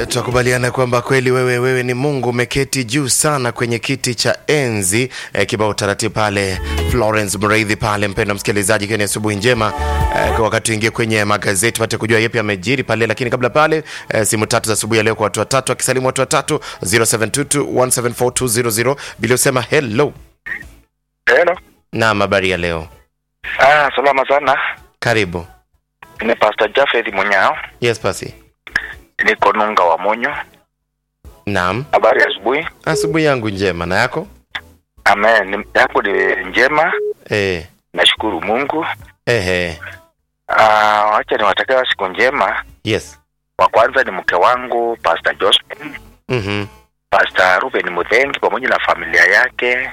Tunakubaliana kwamba kweli wewe wewe ni Mungu, umeketi juu sana kwenye kiti cha enzi. E, kibao taratibu pale Florence Mreithi pale. Mpendwa msikilizaji, ikiwa ni asubuhi njema e, kwa wakati uingie kwenye magazeti pate kujua yepi amejiri pale, lakini kabla pale e, simu tatu za asubuhi ya leo kwa watu watatu, akisalimu watu watatu 0722174200 bila usema hello. Hello. Naam, habari ya leo, Ah, salama sana. karibu. Ni Pastor Jafeth Munyao. Yes pasi. Niko Nunga wa Munyo. Naam, Habari ya asubuhi. asubuhi yangu njema, na yako? Amen. Ni- Yangu ni njema. Eh, Nashukuru Mungu. ehe, Ah, wacha niwatakia siku njema. yes. Wa kwanza ni mke wangu Pastor Josephine, Mhm. Pastor Ruben Mudhengi pamoja na familia yake.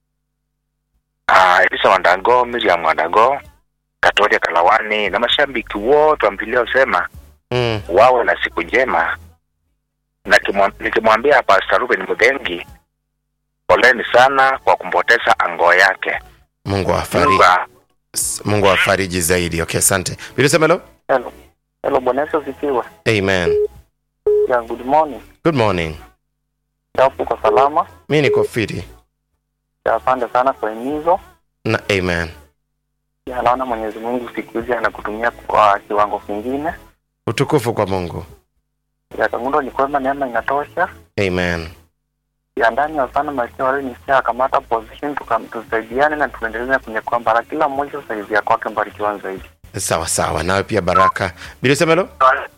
Ah, Elisa Wandago, Miriam Wandago, Katoria Kalawani na mashabiki wote wa Biblia usema Mm. wawe na siku njema na kimwa- nikimwambia Pastor Ruben Mudhengi poleni sana kwa kumpoteza ango yake. Mungu afariji. Mungu a- Mungu afariji zaidi. Okay, asante. Bila sema hello. Hello. Hello, Bwana Yesu asifiwe. Amen. Yeah, good morning. Good morning. Chapu kwa salama. Mi niko fiti. Ya, asante sana kwa himizo. Na amen. Ya, naona Mwenyezi Mungu siku hizi anakutumia kwa kiwango kingine. Utukufu kwa Mungu. Ya, kangundo ni kwema, neema inatosha. Amen. Ya, ndani ya sana maisha wale nisia kamata position tukam tusaidiane na tuendelee kwenye kwamba kila mmoja usaidia kwake mbarikiwa zaidi. Sawa sawa. Nawe pia baraka. Bila sema hello.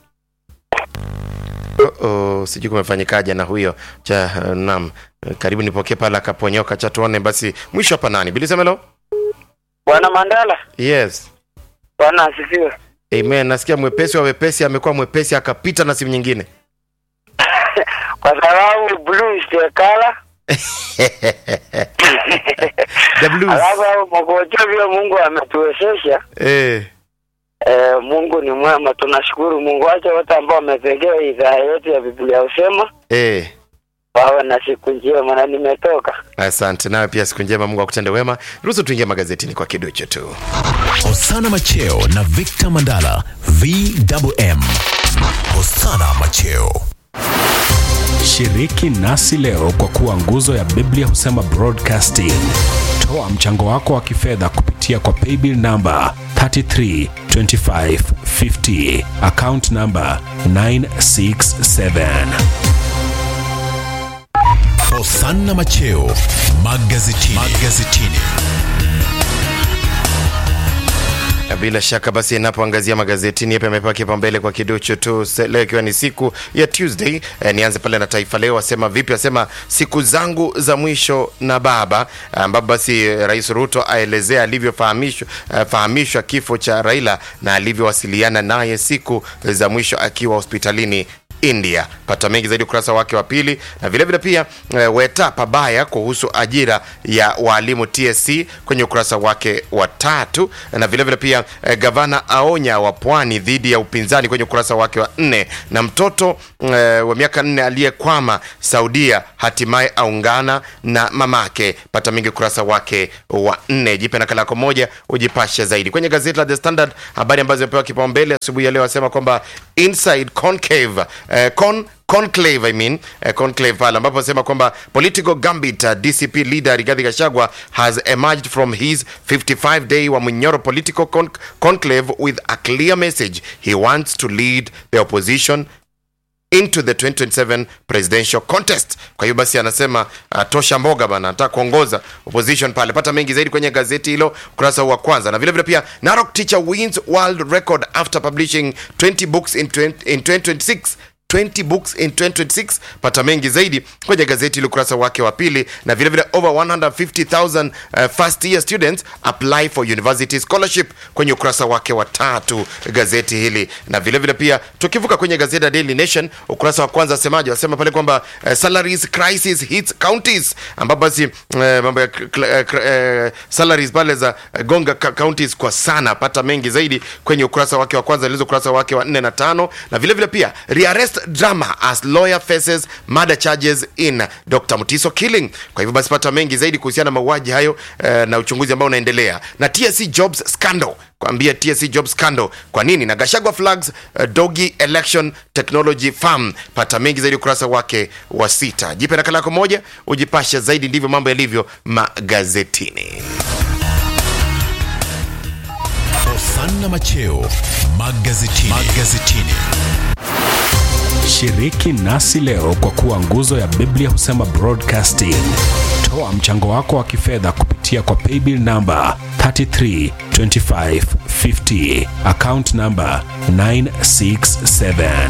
Oh, oh, sijui kumefanyikaje na huyo cha uh, nam karibu nipokee pale akaponyoka cha tuone basi mwisho hapa nani bila sema hello. Bwana Mandala, Yes. Bwana asifiwe. Amen. Nasikia mwepesi wa wepesi amekuwa mwepesi akapita na simu nyingine. Kwa sababu blue is the color. The blues. Alafu makocha vile Mungu ametuwezesha. Eh. Eh, Mungu ni mwema, tunashukuru Mungu. Wacha wote ambao wametegea idhaa yetu ya Biblia usema Eh. wawe na siku njema, na nimetoka Asante nawe pia, siku njema, Mungu akutende wema. Ruhusu tuingie magazetini kwa kiduchu tu. Hosana Macheo na Victor Mandala VMM. Hosana Macheo. Shiriki nasi leo kwa kuwa nguzo ya Biblia husema broadcasting. Toa mchango wako wa kifedha kupitia kwa paybill namba 332550 account namba 967. Hosana Macheo magazetini. magazetini. Na bila shaka basi, inapoangazia magazetini yapi amepewa kipaumbele kwa kiduchu tu se- leo, ikiwa ni siku ya Tuesday. Eh, nianze pale na Taifa Leo, asema vipi? Asema siku zangu za mwisho na baba, ambapo basi eh, Rais Ruto aelezea alivyofahamishwa eh, fahamishwa kifo cha Raila na alivyowasiliana naye siku za mwisho akiwa hospitalini India. Pata mengi zaidi ukurasa wake wa pili, na vile vile pia e, weta pabaya kuhusu ajira ya walimu TSC kwenye ukurasa wake wa tatu, na vile vile pia e, gavana aonya wa pwani dhidi ya upinzani kwenye ukurasa wake wa nne, na mtoto e, wa miaka nne aliyekwama Saudia hatimaye aungana na mamake. Pata mengi ukurasa wake wa nne. Jipe nakala yako moja ujipashe zaidi kwenye gazeti la The Standard. Habari ambazo zimepewa kipaumbele asubuhi ya leo asema kwamba inside concave eh, con conclave I mean eh, conclave pale ambapo asema kwamba political gambit uh, DCP leader Rigathi Gachagua has emerged from his 55 day wa Munyoro political con conclave with a clear message he wants to lead the opposition into the 2027 presidential contest. Kwa hiyo basi anasema uh, tosha mboga bana, anataka kuongoza opposition pale. Pata mengi zaidi kwenye gazeti hilo ukurasa huu wa kwanza, na vile vile pia Narok teacher wins world record after publishing 20 books in, 20, in 2026 20 books in 2026 pata mengi zaidi kwenye gazeti ile ukurasa wake wa pili na vile vile over 150000 uh, first year students apply for university scholarship kwenye ukurasa wake wa tatu gazeti hili na vile vile pia tukivuka kwenye gazeti la Daily Nation ukurasa wa kwanza asemaje wasema pale kwamba uh, salaries crisis hits counties ambapo basi uh, mambo ya uh, uh, salaries pale za uh, gonga ka- counties kwa sana pata mengi zaidi kwenye ukurasa wake wa kwanza ilizo ukurasa wake wa 4 na tano na vile vile pia rearrest drama as lawyer faces murder charges in Dr. Mutiso killing. Kwa hivyo basi pata mengi zaidi kuhusiana na mauaji hayo eh, na uchunguzi ambao unaendelea na TSC Jobs scandal kuambia TSC Jobs scandal kwa nini na Gashagwa flags uh, Dogi Election Technology Farm. Pata mengi zaidi ukurasa wake wa sita. Jipe nakala yako moja ujipashe zaidi, ndivyo mambo yalivyo magazetini. Hosanna Macheo magazetini. magazetini. Shiriki nasi leo kwa kuwa nguzo ya Biblia husema broadcasting. Toa mchango wako wa kifedha kupitia kwa paybill namba 332550 account namba 967.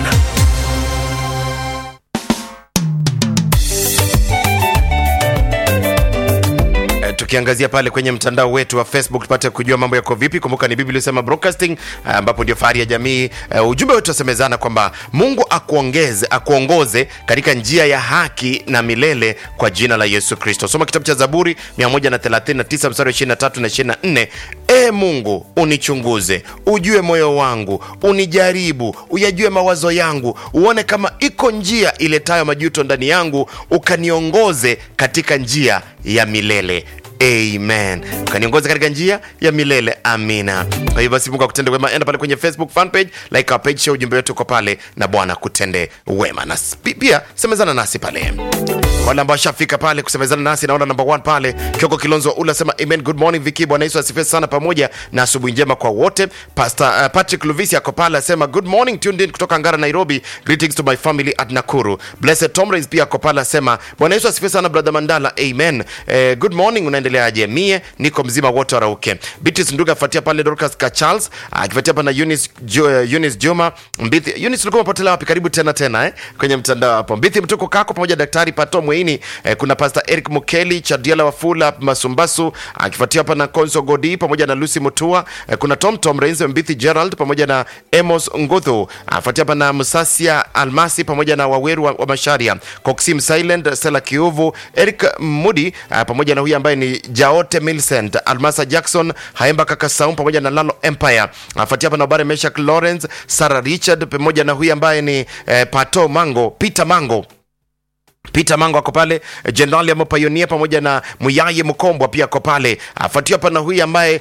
Eh, tukiangazia pale kwenye mtandao wetu wa Facebook tupate kujua mambo yako vipi. Kumbuka ni Biblia isema broadcasting, eh, ambapo ndio fahari ya jamii. Eh, ujumbe wetu wasemezana kwamba Mungu akuongeze akuongoze katika njia ya haki na milele kwa jina la Yesu Kristo. Soma kitabu cha Zaburi 139 mstari wa 23 na 24. E Mungu unichunguze, ujue moyo wangu, unijaribu, uyajue mawazo yangu, uone kama iko njia iletayo majuto ndani yangu, ukaniongoze katika njia ya milele amen ukaniongoza katika njia ya milele amina kwa hivyo basi mungu akutende wema enda pale kwenye facebook fan page like our page share ujumbe wetu uko pale na bwana kutende wema na pi- pia semezana nasi pale wale ambao washafika pale kusemezana nasi naona number one pale kioko kilonzo ula sema amen good morning viki bwana yesu asifiwe sana pamoja na asubuhi njema kwa wote pastor uh, patrick luvisi ako pale asema good morning tuned in kutoka ngara nairobi greetings to my family at nakuru blessed tomrins pia ako pale asema bwana yesu asifiwe sana brother mandala amen eh, good morning unaendeleaje mie niko mzima wote warauke beatrice nduga afuatia pale dorcas ka charles akifuatia hapa na eunice, jo, uh, eunice juma mbithi eunice ulikuwa umepotelea wapi karibu tena tena eh? kwenye mtandao hapo mbithi mtuko kako pamoja na daktari pato mweini eh, kuna pastor eric mukeli chadiala wafula masumbasu akifuatia hapa na konso godi pamoja na lucy mutua eh, kuna tom tom reins mbithi gerald pamoja na emos nguthu afuatia hapa na musasia almasi pamoja na waweru wa, wa masharia coxim silent stella kiuvu eric mudi uh, pamoja na huyu ambaye ni jaote milcent almasa jackson haemba kakasaum pamoja na lalo empire afuatia hapa na habari meshak lawrence sarah richard pamoja na huyu ambaye ni eh, pato mango peter mango Peter Mango ako pale, Jenerali Amo Pioneer pamoja na Muyaye Mkombwa pia ako pale. Afuatiwa hapa na huyu ambaye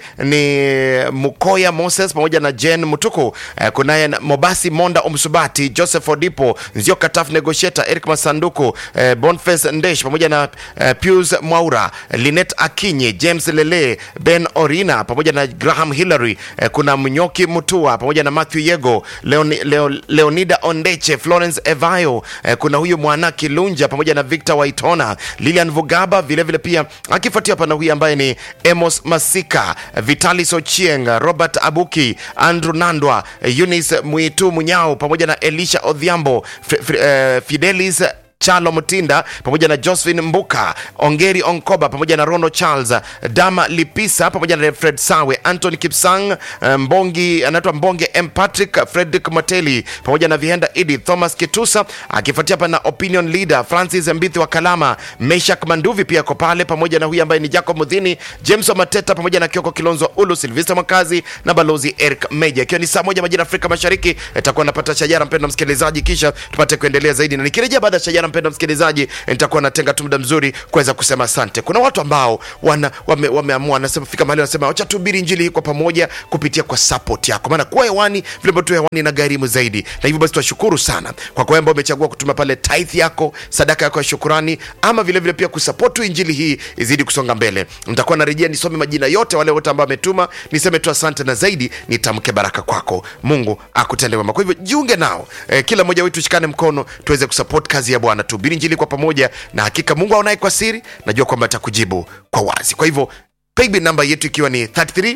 ni Mukoya Moses pamoja na Jen Mutuku. Eh, kunaye na Mobasi Monda Omsubati, Joseph Odipo, Nzio Kataf Negotiator, Eric Masanduku, eh, Boniface Ndesh pamoja na eh, Pius Mwaura, Linet Akinyi, James Lele, Ben Orina pamoja na Graham Hillary. Eh, kuna Mnyoki Mutua pamoja na Matthew Yego, Leoni, Leo, Leonida Ondeche, Florence Evayo. Eh, kuna huyu Mwana Kilunja pamoja na Victor Waitona, Lilian Vugaba vilevile vile pia akifuatia pana huyu ambaye ni Emos Masika, Vitalis Ochieng, Robert Abuki, Andrew Nandwa, Eunice Mwitu Munyao pamoja na Elisha Odhiambo, F F uh, Fidelis Chalo Mutinda pamoja na Josephine Mbuka, Ongeri Onkoba pamoja na Rono Charles, Dama Lipisa pamoja na Fred Sawe, Anthony Kipsang, Mbongi anaitwa Mbonge M Patrick, Fredrick Mateli pamoja na Vihenda Edith, Thomas Kitusa akifuatia hapa na Opinion Leader Francis Mbithi wa Kalama, Meshak Manduvi pia ako pale pamoja na huyu ambaye ni Jacob Mudhini, James wa Mateta pamoja na Kioko Kilonzo Ulu, Silvester Mwakazi na Balozi Eric Meja. Ikiwa ni saa moja majira Afrika Mashariki, itakuwa napata shajara mpendwa msikilizaji, kisha tupate kuendelea zaidi, na nikirejea baada ya shajara mpendwa msikilizaji, nitakuwa natenga tu muda mzuri kuweza kusema asante. Kuna watu ambao wana wame, wameamua wanasema fika mahali wanasema wacha tuhubiri injili hii kwa pamoja kupitia kwa support yako, maana kuwa hewani vile ambavyo tu hewani na gharimu zaidi, na hivyo basi tunashukuru sana kwa kwa ambao umechagua kutuma pale tithe yako, sadaka yako ya shukurani, ama vile vile pia kusupport tu injili hii izidi kusonga mbele. Nitakuwa narejea nisome majina yote wale wote ambao wametuma, niseme tu asante na zaidi nitamke baraka kwako. Mungu akutende wema. Kwa hivyo jiunge nao, eh, kila mmoja wetu shikane mkono tuweze kusupport kazi ya Bwana, tuhubiri injili kwa pamoja, na hakika Mungu aonaye kwa siri, najua kwamba atakujibu kwa wazi. Kwa hivyo paybill namba yetu ikiwa ni 33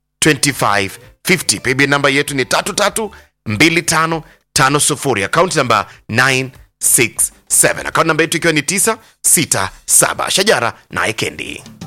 2550 paybill namba yetu ni 332550 akaunti namba 967 akaunti namba yetu ikiwa ni 967 shajara naye kendi